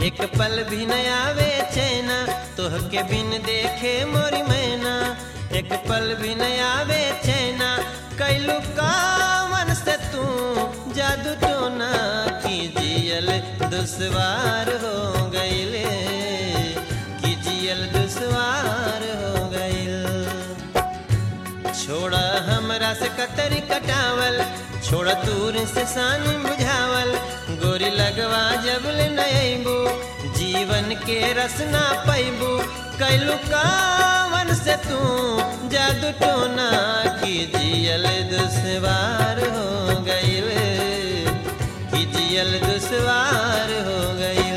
एक पल भी न आवे चैना तोहके बिन देखे मोरी मैना एक पल भी न आवे चैना कैलू कामन से तू जादू टोना की जियल दुश्वार हो गईले की जियल दुश्वार हो गईल छोड़ा हमरा से कतरी कटावल छोड़ा दूर से सान बुझावल गोरी लगवा जब ले नैबू जीवन के रसना पैबू कैलू कावन से तू जादू टोना की जियल दुश्वार हो गईल की जियल दुश्वार हो गईल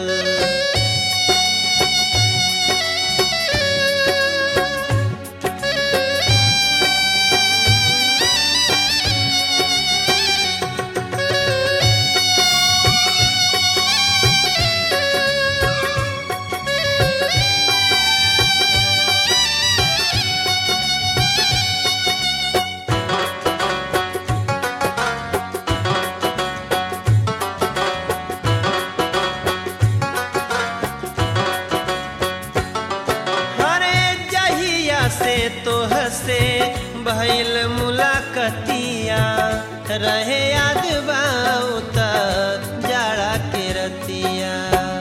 हरे जहिया से तो हसे भइल मुलाकतिया रहे याद बाउता जाड़ा के रतिया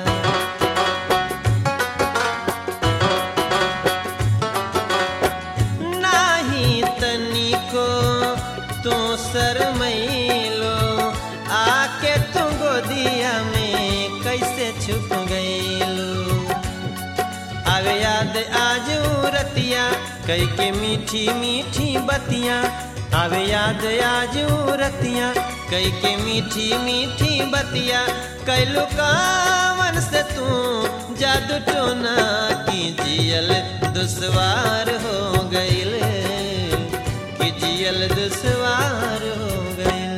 नाही तनिको तू शरमैलो आके तू गोदिया में कैसे छुप गईलो आवे याद आज रतिया कई के मीठी मीठी बतिया आवे याद आज रतिया कई के मीठी मीठी बतिया कैलू कावन से तू जादू टोना की जियल दुश्वार हो गईल की जियल दुश्वार हो गईल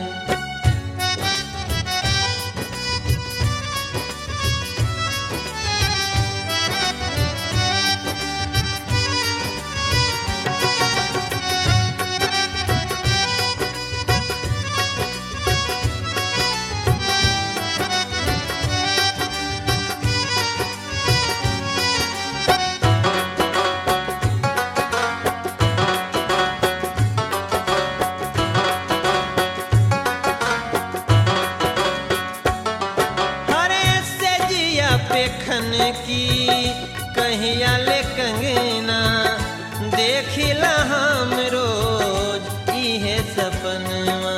हरे से जिया पे खन की कहिया ले कंगना देखिला हम रोज इहे सपनवा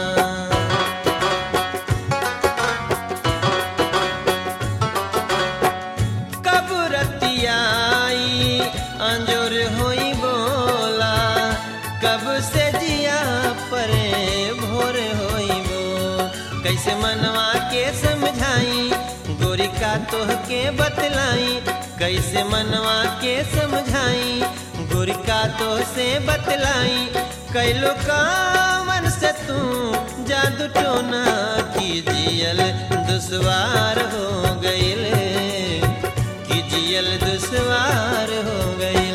कब रतियाई अंजोर होई बोला कब से जिया परे भोर होई बो कैसे मनवा के समझाई गोरी का तोह के बतलाई कैसे मनवा के समझाई गोरी का तोह से बतलाई कैलो कामन से तू जादू टोना की जियल दुश्वार हो गईल की जियल दुश्वार हो गईल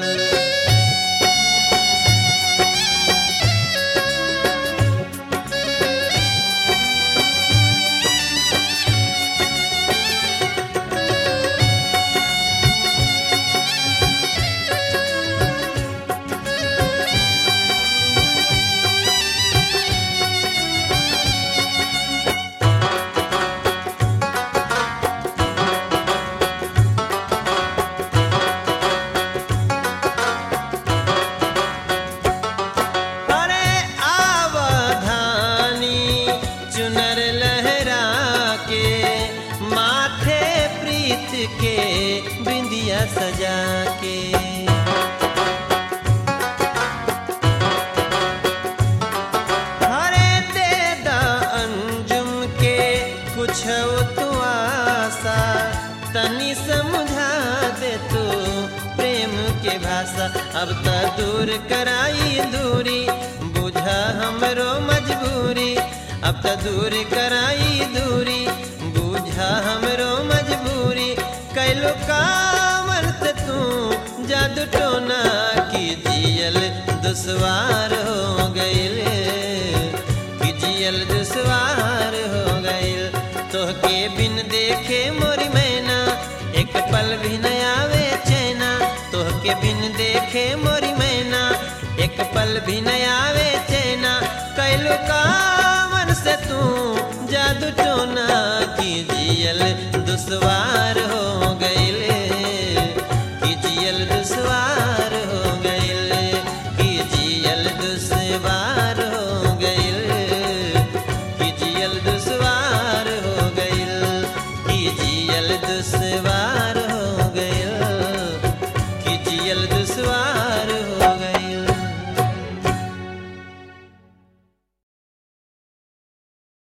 अरे आवधानी चुनर लहरा के माथे प्रीत के बिंदिया सजा के हरे दे दा अंजुम के कुछ तू आशा तनी समझा दे तू प्रेम के भाषा अब त दूर कराई दूरी बुझा हमरो मजबूरी अब त दूर कराई दूरी बुझा हमरो मजबूरी कैलो कामन से तू जादू टोना की जियल दुश्वार हो गईल कि जियल दुश्वार हो गईल तोहके बिन देखे मोर पल भी न आवे चैना कैलू कामन से तू जादू टोना की जियल दुश्वार हो गईले की जियल दुश्वार हो गईले की जियल दुश्वार